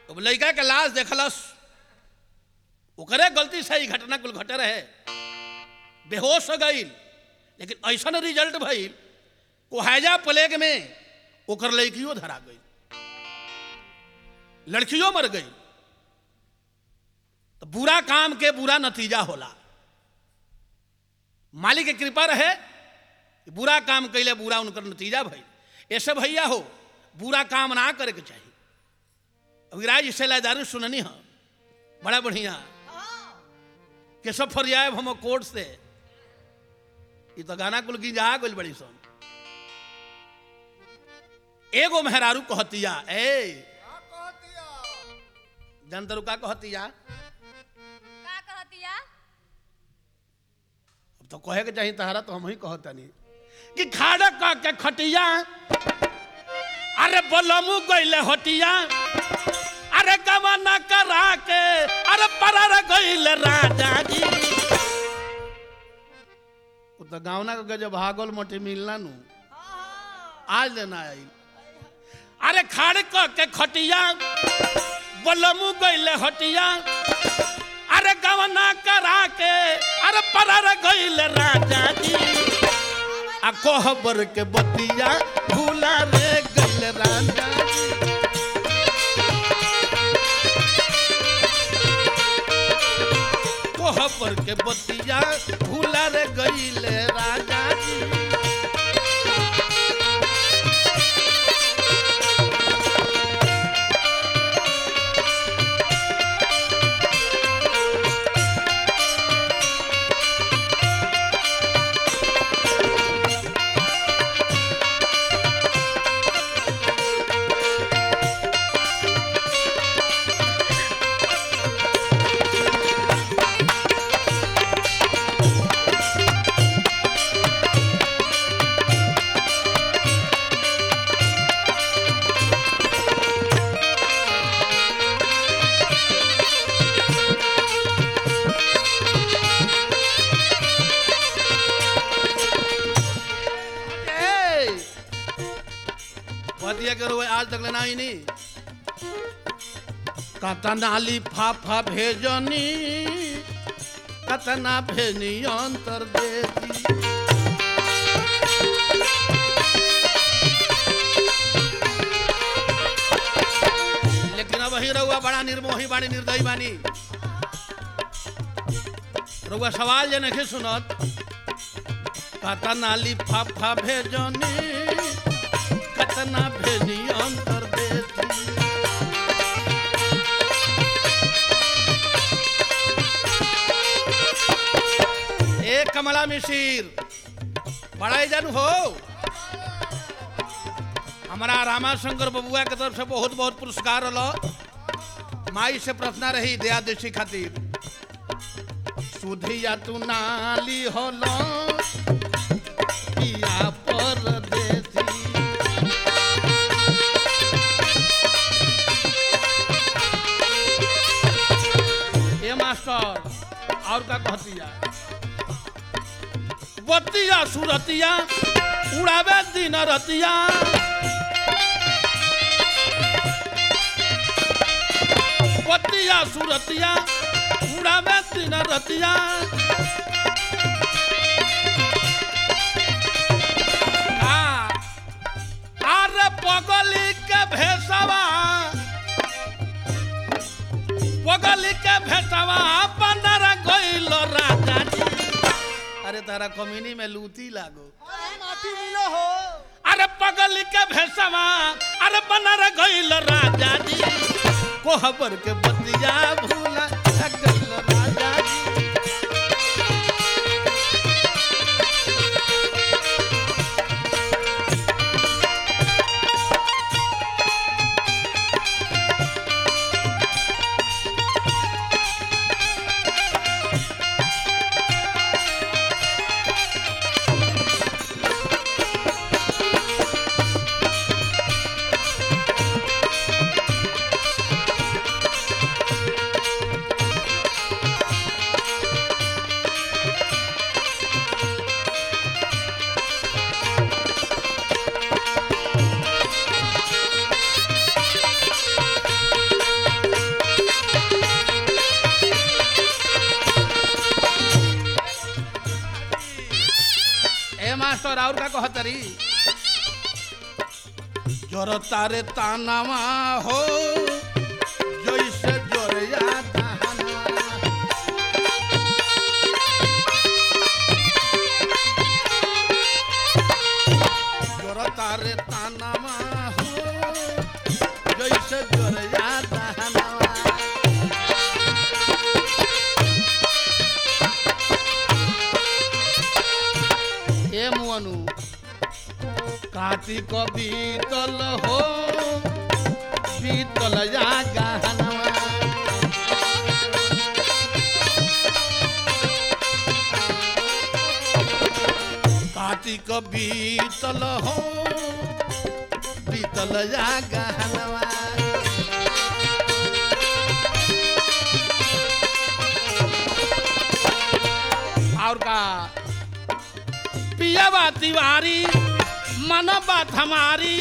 अब लड़का के लाश देखलस ओकरे गलती से ही घटना कुल घटे रहे बेहोश हो गई लेकिन ऐसा रिजल्ट भइल कोहाजा प्लेग में ओकर लड़कियों धरा गई लड़कियों मर गई तो बुरा काम के बुरा नतीजा होला मालिक के कृपा रहे कि बुरा काम कैले बुरा उनकर नतीजा भइल ऐसे भैया हो बुरा काम ना करे के चाहिए अभी राज इससे लादारू सुननी है बड़ा बढ़िया केशव फरियाब हम कोर्ट से ये तो गाना कुल गिंजा गइल बड़ी सन एगो मेहरारू कहतिया ए जनतरू का कहतिया का कहतिया अब तो कहे के चाहिए तहरा तो हम ही कहतनी कि खाड़ा का के खटिया अरे बलमू गइले हटिया अरे गवाना करा के अरे परर गइले राजा जी उ तो गावना के जब भागल मोटी मिलना नु आज लेना आई अरे खाड़ क के खटिया बलमू गइले हटिया अरे गवना करा के अरे परर गइले राजा जी आ कोहबर के बतिया भूला रे गइले राजा जी कोहबर के बतिया भूला रे गइले राजा जी ए! बतिया करो आज तक लेना ही नहीं कतना लिफाफा भेजनी कतना भेजनी अंतर देती लेकिन अब ही रहुआ बड़ा निर्मोही बानी निर्दयी बानी रहुआ सवाल जे नहीं सुनत कतना लिफाफा भेजनी कतना भेजी अंतर देती ए कमला मिशीर बड़ा जानू हो हमारा रामा शंकर बबुआ के तरफ से बहुत बहुत पुरस्कार रहा माई से प्रार्थना रही दया देशी खातिर सुधिया तू नाली होलो पिया परदेसी ए मास्टर और का कहतिया बतिया सुरतिया उड़ावे दिन रतिया बतिया सुरतिया उड़ावे दिन रतिया आ, अरे पगली के भेसवा पगली के भेसवा बंदर गइल राजा जी अरे तारा कमीनी में लूटी लागो माटी मिलो हो अरे पगली के भेसवा अरे बनर गइल राजा जी कोहबर के बतिया भूला गइल राजा जी मास्टर और का कहतरी जोर तारे तानावा हो जैसे जोरिया दहनवा जोर तारे तानावा हो जैसे जोरिया दहनवा ए मुअनु कार्तिक बीतल हो बीतल जा गहनवा कार्तिक बीतल हो बीतल जा गहनवा और का पियावा तिवारी मन बात हमारी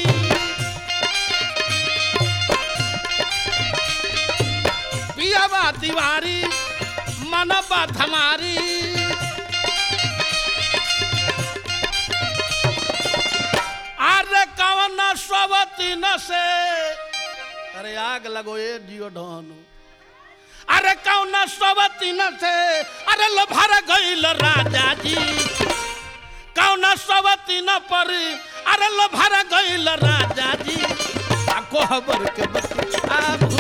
पियावा तिवारी मन बात हमारी अरे कवन स्वती न से अरे आग लगो ये जियो ढोनु अरे कौन स्वती न से अरे लो भर गईल राजा जी कौन सवती न पर अरे लो भर गईल राजा जी आ कोहबर के बच्चा